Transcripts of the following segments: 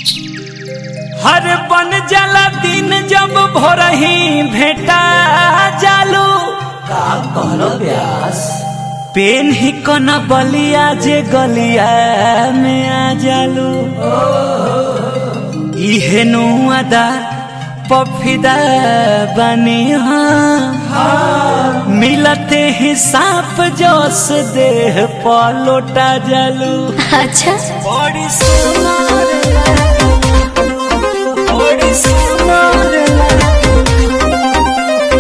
हर बन जाला दिन जब भोरही भेटा जालू का कहलो प्यास पेन ही कन बलिया जे गलिया में आ जालू इहे नु अदा पफिदा बनी हाँ मिलते ही सांप जोस देह पलोटा जालू अच्छा बड़ी सुनार लागलू, बड़ी सुनार लागलू।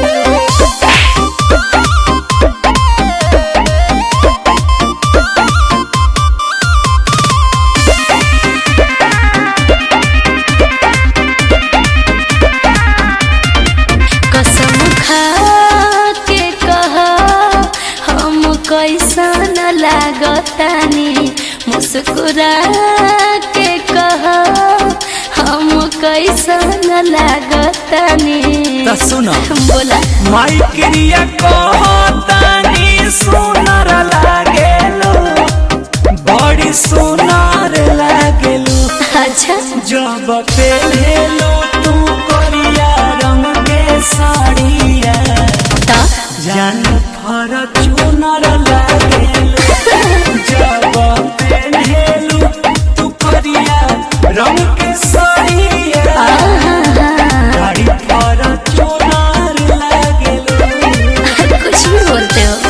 कसम खा के कह हम कैसन लागतानी मुस्कुरा के कह हम कैसन लागतानी त सुन बोला माई क्रिया कहतानी सुनर लागेलू बड़ी सुनर लागेलू अच्छा जब पहलेलू तू करिया रंग के साड़िया ता जान फर चुनर लागेलू जब पहलेलू तू करिया रंग के साड़िया गाड़ी फर चुनर लागेलू कुछ भी बोलते हो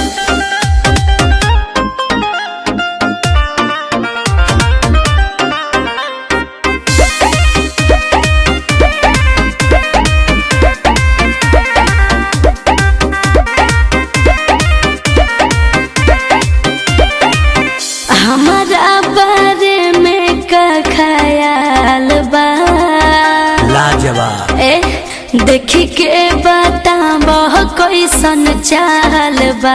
हमारा बारे में का ख्याल बा लाजवाब ए देखी के बताब कैसन चाल बा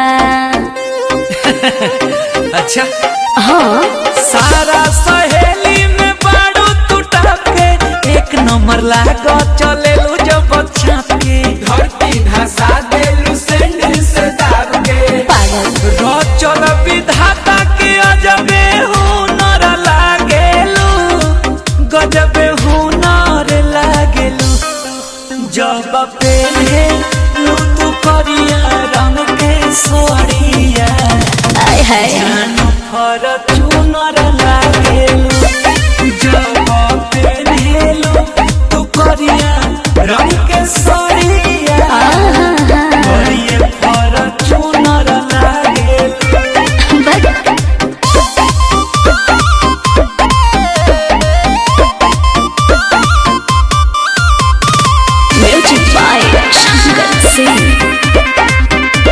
अच्छा हाँ सारा सहेली में बारू टूटा के एक नंबर लागो चलेलू जब छाप के धरती धसा देलू सैंडल से दाब के पागल चल विधाता के अजबे हुनर लागेलू गजबे हुनर लागेलू जब पेले लू तू करिया रंग के सोरिया आय हाय जान फर चुनर लागेलू जब पेलेलू तू करिया रंग के सोरिया करिए फर चुनर लागेलू बट म्यूजिक बाय शंकर सिंह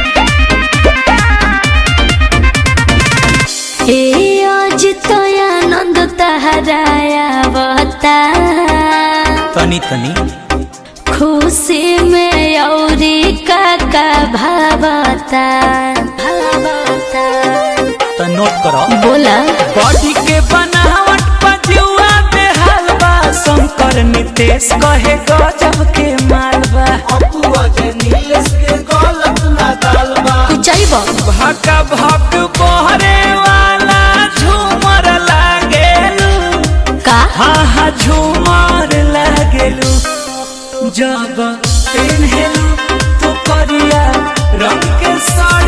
ए आज तो आनंद तहराया बता तनी तनी खुशी में औरी काका भावता भावता तो नोट करो बोला बॉडी के बनावट पजुआ बेहाल बा शंकर नितेश कहे गजब के मालबा अपुआ जे नीलेश के गलत ना दालबा चाहब भका भक बहरे वाला झूमर लागेलू का हा हा झूमर लागेलू जब पेन्हेलू तो करिया रंग के साड़ी